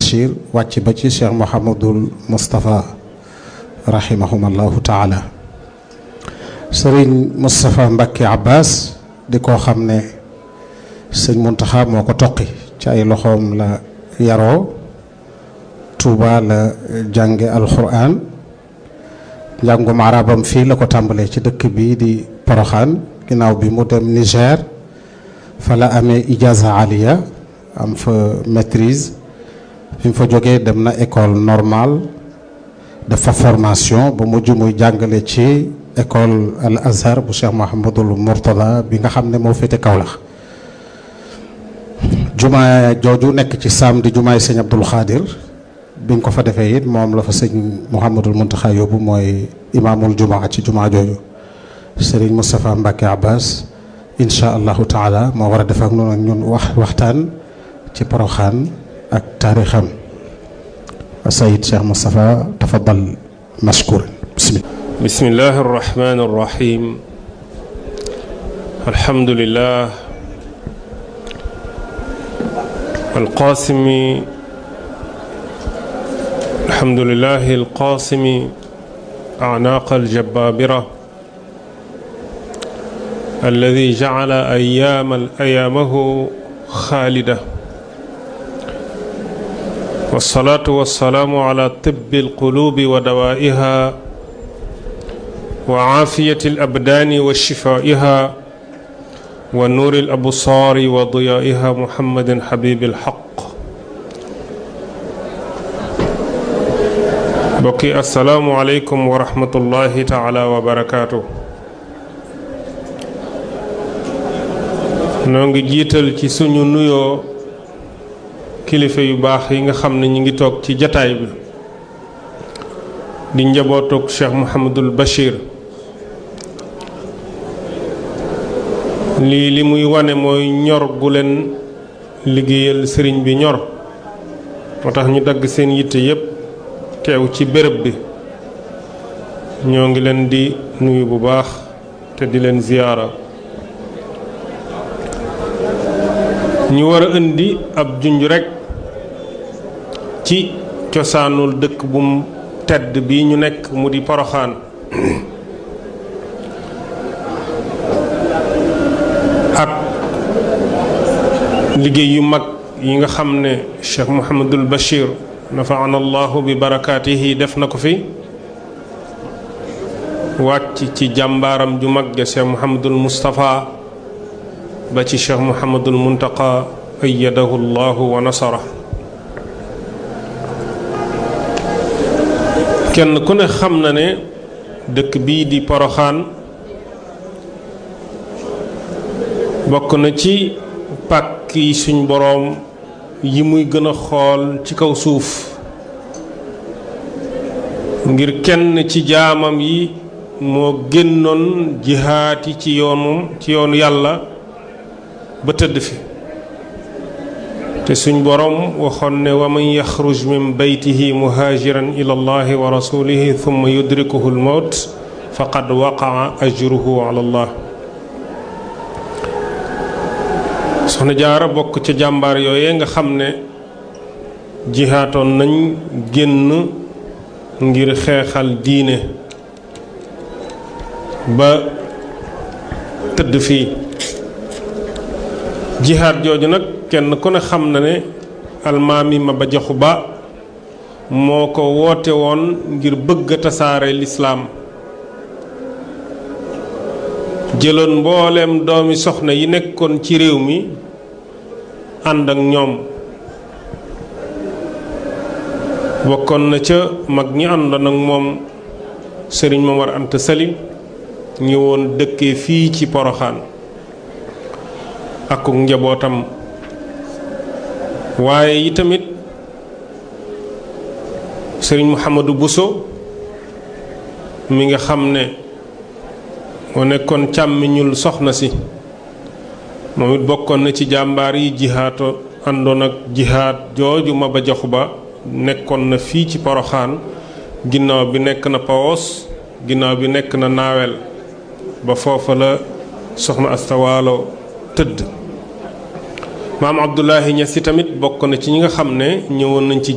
Bachir wàcc ba ci Cheikh Mouhamadul Moustapha rahimahumallahu taala sëriñ Moustapha Mbacke Abbas di koo xam ne sëñ Muntaxa moo ko toqi ci ay loxoom la yaroo Touba la jànge alxuraan njàngum arabam fii la ko tàmbalee ci dëkk bi di Poroxaan ginnaaw bi mu dem Niger fa la amee ijaza aliya am fa maîtrise fi mu fa jógee dem na école normale dafa formation ba mujj muy jàngale ci école al azhar bu Cheikh Mouhamadul Mourtada bi nga xam ne moo féete Kaolack jumaa jooju nekk ci saam di jumaay sëñ Abdul Xaadir biñ ko fa defee it moom la fa sëñ Mouhamadul Muntaxa yóbbu mooy imaamul jumaa ci jumaa jooju sëriñ Moustapha Mbacke Abbas incha allahu taala moo war a def ak noonu ak ñun wax waxtaan ci poroxaan ak taarixam sayid Cheikh Moustapha tafadal mashkur bismillah bismillahi arrahmani arrahim alhamdulillah alqasimi alhamdulillahi alqasimi أعناق الجبابرة الذي جعل أيام أيامه خالدة والصلاة والسلام على طب القلوب ودوائها وعافية الأبدان وشفائها ونور الأبصار وضيائها محمد حبيب الحق bokki asalaamu aleykum wa rahmatullahi taala wa barakaatu noo ngi jiital ci suñu nuyoo kilifa yu baax yi nga xam ne ñu ngi toog ci jataay bi di njabootug Cheikh Mouhamadul Bachir lii li muy wane mooy ñor gu leen liggéeyal sëriñ bi ñor moo tax ñu dagg seen yitte yépp teew ci béréb bi ñoo ngi leen di nuyu bu baax te di leen ziyaara ñu war a indi ab junj rekk ci cosaanul dëkk bu mu tedd bi ñu nekk mu di poroxaan ak liggéey yu mag yi nga xam ne Cheikh Mouhamadul Bachir nafaana allahu bi barakaatihi def na ko fi wàcc ci jàmbaaram ju mag ja Cheikh Mouhamadul Moustapha ba ci Cheikh Mouhamadul Muntaqa ayyadahu llahu wa nasara kenn ku ne xam na ne dëkk bii di Poroxaan bokk na ci pàkk yi suñ boroom yi muy gën a xool ci kaw suuf ngir kenn ci jaamam yi moo génnoon jihaati ci yoonu ci yoonu yàlla ba tëdd fi te suñ boroom waxoon ne wa man yaxruj min beytihi muhaajiran ila allahi wa rasulihi thumma yudrikuhu almawt faqad waqaa ajruhu ala allah soxna jaara bokk ca jàmbaar yooye nga xam ne jihaatoon nañ génn ngir xeexal diine ba tëdd fii jihaat jooju nag kenn ku ne xam na ne almaami ma ba jaxu ba moo ko woote woon ngir bëgg a tasaare lislaam jëloon mbooleem doomi soxna yi nekkoon ci réew mi ànd ak ñoom bokkoon na ca mag ñi àndoon ak moom sëriñ Momar Anta Sali ñëwoon dëkkee fii ci Poroxaan akuk njabootam waaye yi tamit sëriñ Mouhamadou Bousso mi nga xam ne moo nekkoon càmmiñul soxna si moom it bokkoon na ci jàmbaar yi jihaato àndoon ak jihaat jooju ma ba joxu ba nekkoon na fii ci poroxaan ginnaaw bi nekk na pawos ginnaaw bi nekk na naawel ba foofa la soxna astawaalo tëdd maam abdullahi ñasi tamit bokk na ci ñi nga xam ne ñëwoon nañ ci